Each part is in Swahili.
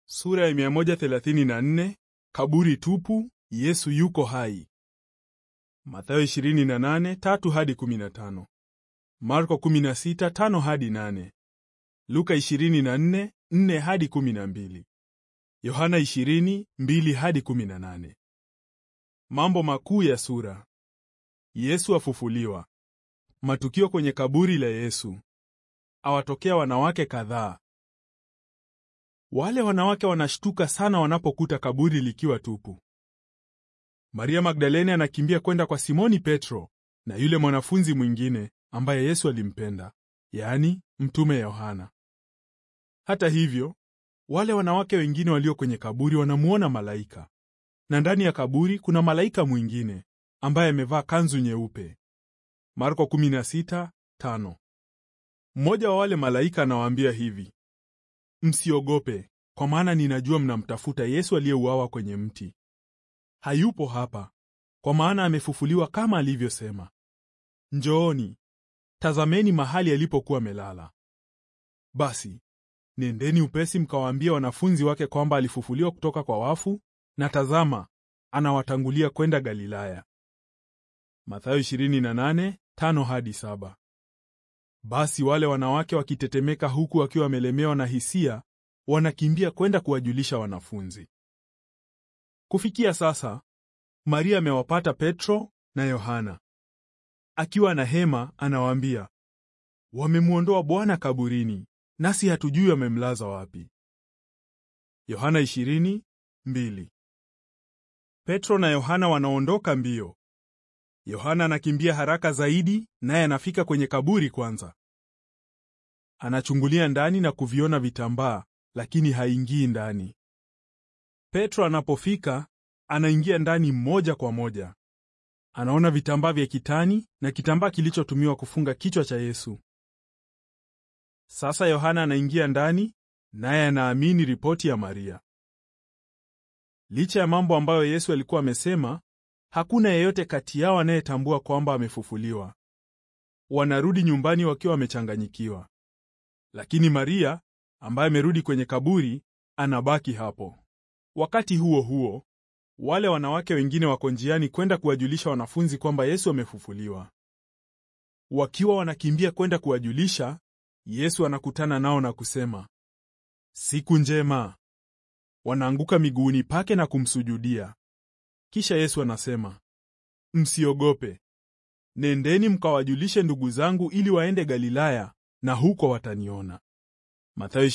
Sura ya 134 kaburi tupu, Yesu yuko hai. Mathayo 28 3 hadi 15. Marko 16 5 hadi 8. Luka 24 4 hadi 12. Yohana 20 2 hadi 18. Mambo makuu ya sura. Yesu afufuliwa. Matukio kwenye kaburi la Yesu. Awatokea wanawake kadhaa. Wale wanawake wanashtuka sana wanapokuta kaburi likiwa tupu. Maria Magdalene anakimbia kwenda kwa Simoni Petro na yule mwanafunzi mwingine ambaye Yesu alimpenda, yaani mtume Yohana. Hata hivyo, wale wanawake wengine walio kwenye kaburi wanamuona malaika, na ndani ya kaburi kuna malaika mwingine ambaye amevaa kanzu nyeupe. Marko 16:5. Mmoja wa wale malaika anawaambia hivi: Msiogope, kwa maana ninajua mnamtafuta Yesu aliyeuawa kwenye mti. Hayupo hapa, kwa maana amefufuliwa kama alivyosema. Njooni, tazameni mahali alipokuwa amelala. Basi nendeni upesi mkawaambie wanafunzi wake kwamba alifufuliwa kutoka kwa wafu, na tazama, anawatangulia kwenda Galilaya. Mathayo 28:5 hadi 7. Basi wale wanawake wakitetemeka huku wakiwa wamelemewa na hisia, wanakimbia kwenda kuwajulisha wanafunzi. Kufikia sasa, Maria amewapata Petro na Yohana. Akiwa na hema, anawaambia, wamemwondoa Bwana kaburini, nasi hatujui wamemlaza wapi. Yohana 20:2. Petro na Yohana wanaondoka mbio. Yohana anakimbia haraka zaidi, naye anafika kwenye kaburi kwanza. Anachungulia ndani na kuviona vitambaa, lakini haingii ndani. Petro anapofika, anaingia ndani moja kwa moja. Anaona vitambaa vya kitani na kitambaa kilichotumiwa kufunga kichwa cha Yesu. Sasa Yohana anaingia ndani, naye anaamini ripoti ya Maria. Licha ya mambo ambayo Yesu alikuwa amesema, hakuna yeyote kati yao anayetambua kwamba amefufuliwa. Wanarudi nyumbani wakiwa wamechanganyikiwa, lakini Maria ambaye amerudi kwenye kaburi anabaki hapo. Wakati huo huo, wale wanawake wengine wako njiani kwenda kuwajulisha wanafunzi kwamba Yesu amefufuliwa. Wakiwa wanakimbia kwenda kuwajulisha, Yesu anakutana nao na kusema, siku njema. Wanaanguka miguuni pake na kumsujudia. Kisha Yesu anasema, msiogope, nendeni mkawajulishe ndugu zangu ili waende Galilaya, na huko wataniona. Mathayo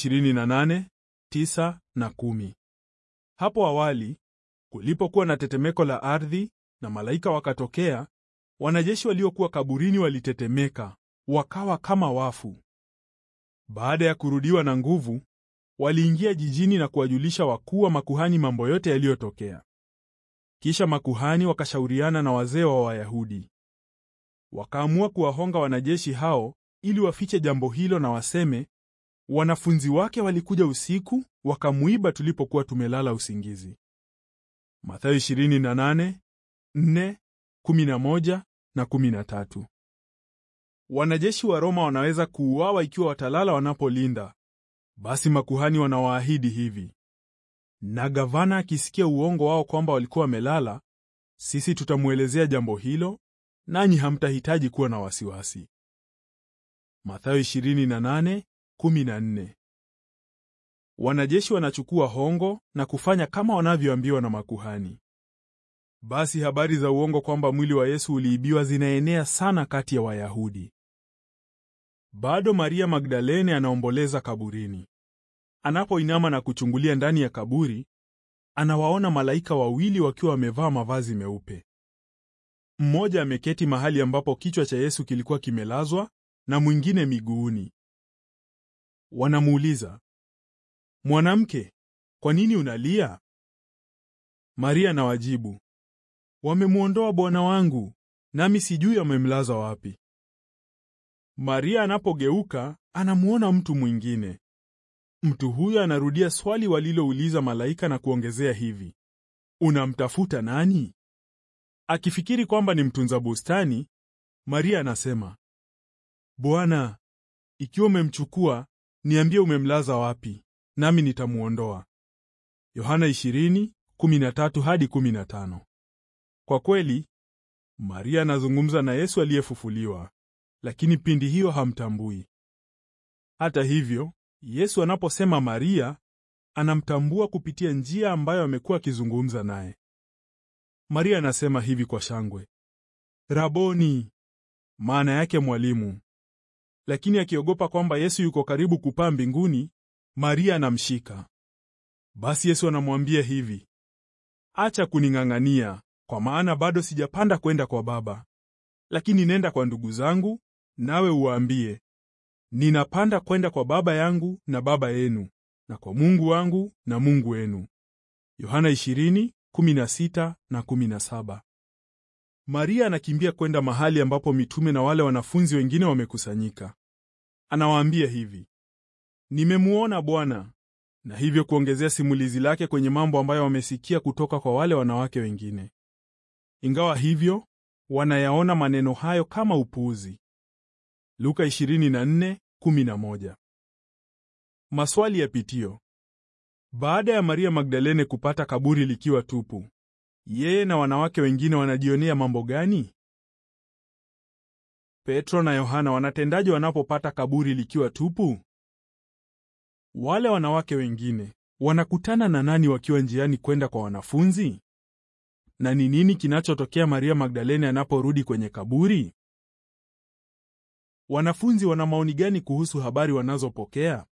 28:9 na 10. Hapo awali kulipokuwa na tetemeko la ardhi na malaika wakatokea, wanajeshi waliokuwa kaburini walitetemeka, wakawa kama wafu. Baada ya kurudiwa na nguvu, waliingia jijini na kuwajulisha wakuu wa makuhani mambo yote yaliyotokea. Kisha makuhani wakashauriana na wazee wa Wayahudi. Wakaamua kuwahonga wanajeshi hao ili wafiche jambo hilo na waseme, wanafunzi wake walikuja usiku wakamuiba tulipokuwa tumelala usingizi. Mathayo 28, 4, 11 na 13. Wanajeshi wa Roma wanaweza kuuawa ikiwa watalala wanapolinda. Basi makuhani wanawaahidi hivi: na gavana akisikia uongo wao kwamba walikuwa wamelala, sisi tutamwelezea jambo hilo, nanyi hamtahitaji kuwa na wasiwasi. Mathayo 28:14. Wanajeshi wanachukua hongo na kufanya kama wanavyoambiwa na makuhani. Basi habari za uongo kwamba mwili wa Yesu uliibiwa zinaenea sana kati ya Wayahudi. Bado Maria Magdalene anaomboleza kaburini. Anapoinama na kuchungulia ndani ya kaburi, anawaona malaika wawili wakiwa wamevaa mavazi meupe. Mmoja ameketi mahali ambapo kichwa cha Yesu kilikuwa kimelazwa na mwingine miguuni. Wanamuuliza, Mwanamke, kwa nini unalia? Maria anawajibu, wamemwondoa Bwana wangu, nami sijui wamemlaza wapi. Maria anapogeuka anamuona mtu mwingine. Mtu huyo anarudia swali walilouliza malaika na kuongezea hivi, unamtafuta nani? Akifikiri kwamba ni mtunza bustani, Maria anasema, Bwana, ikiwa umemchukua, niambie umemlaza wapi, nami nitamwondoa. Yohana 20:13 hadi 15. Kwa kweli, Maria anazungumza na Yesu aliyefufuliwa, lakini pindi hiyo hamtambui. Hata hivyo, Yesu anaposema Maria, anamtambua kupitia njia ambayo amekuwa akizungumza naye. Maria anasema hivi kwa shangwe, Raboni, maana yake mwalimu. Lakini akiogopa kwamba Yesu yuko karibu kupaa mbinguni, Maria anamshika. Basi Yesu anamwambia hivi, acha kuning'ang'ania, kwa maana bado sijapanda kwenda kwa Baba. Lakini nenda kwa ndugu zangu, nawe uwaambie, ninapanda kwenda kwa Baba yangu na Baba yenu, na kwa Mungu wangu na Mungu wenu. Yohana 20:16 na 17. Maria anakimbia kwenda mahali ambapo mitume na wale wanafunzi wengine wamekusanyika. Anawaambia hivi, nimemuona Bwana, na hivyo kuongezea simulizi lake kwenye mambo ambayo wamesikia kutoka kwa wale wanawake wengine. Ingawa hivyo, wanayaona maneno hayo kama upuuzi. Luka 24:11. Maswali ya pitio. Baada ya Maria Magdalene kupata kaburi likiwa tupu, yeye na wanawake wengine wanajionea mambo gani? Petro na Yohana wanatendaje wanapopata kaburi likiwa tupu? Wale wanawake wengine wanakutana na nani wakiwa njiani kwenda kwa wanafunzi? Na ni nini kinachotokea Maria Magdalene anaporudi kwenye kaburi? Wanafunzi wana maoni gani kuhusu habari wanazopokea?